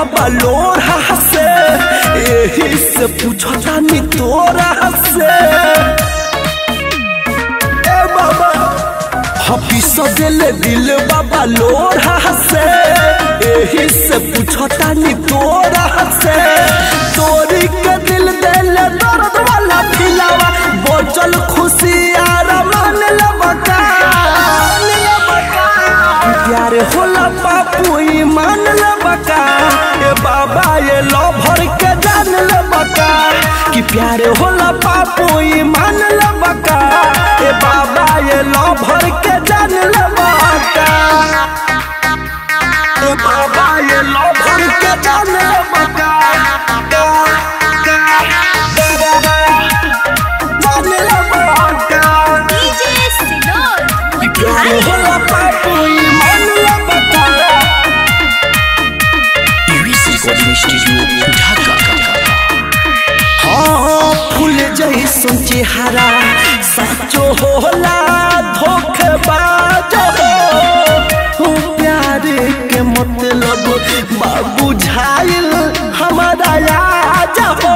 बाबा लोरा से यही से पूछो जानी तोरा से ए बाबा हफिस दिल दिल बाबा लोरा से यही से पूछो तानी तोरा से तोरी के दिल दिल दर्द वाला फिलावा बोचल खुशी यार मान लबका प्यार होला पापू ईमान लबका ए बाबा ये लभर के जान लबका कि प्यार होला पापू ईमान लबका ए बाबा ये लभर के जान लबका ए बाबा ये लभर के जान लबका जान लबका डीजे सिनोर प्यार होला पापू ईमान लबका यूएस रिकॉर्डिंग स्टूडियो ढाका हाँ फूल जैसन चेहरा सचो होला धोखेबाज हो प्यार के मतलब बाबू झाइल हमारा आज हो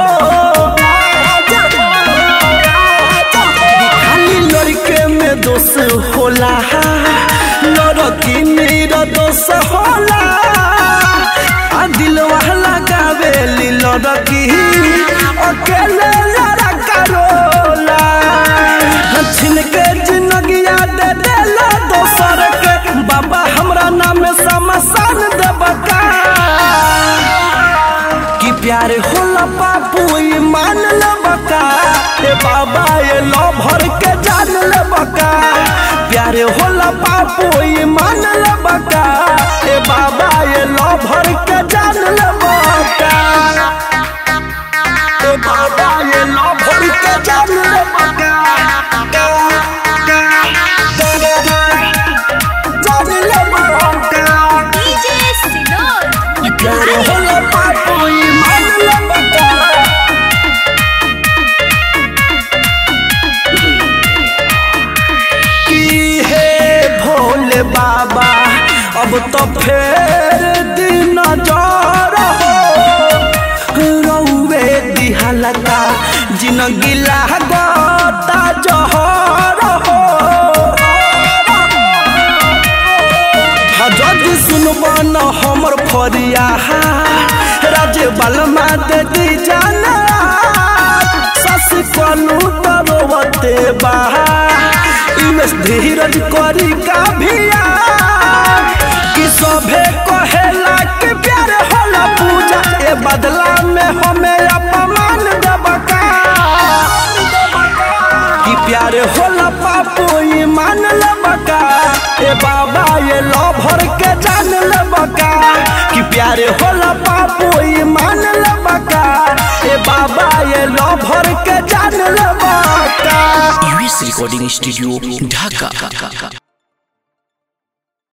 खाली लड़के में दोष होला लड़की मेरा दोष होला आ दिलवा लगावेली लड़की अकेले लड़ा करोला छिनके जिंदगिया दे देला दोसर के बाबा हमरा नाम समसान देबका कि प्यार होला बापू मान लबका ए बाबा ये लभर के जान लबका प्यार होला बापू मान लबका ए बाबा ये लभर के जान लबका ए बाबा ये लभर के जान लबका जान लबका डीजे सिनोर प्यार होला बापू मान लबका की हे भोले बाबा अब तो फेर दिन हो रौवे दिहलका जिनगी लागता जहर हो जदि सुनब न हमर फरिया राजे बलमा दे दी जाना सस कलू तरोवते बहा इमेश धीरज करी का भिया कि सभे कहेला कि प्यार होला पूजा ए बदला में हमें अपमान देबका कि प्यार होला पापू ईमान लबका ए बाबा ये लभर के जान लबका कि प्यार होला पापू ईमान लबका ए बाबा ये लभर के जान लबका यूएस रिकॉर्डिंग स्टूडियो ढाका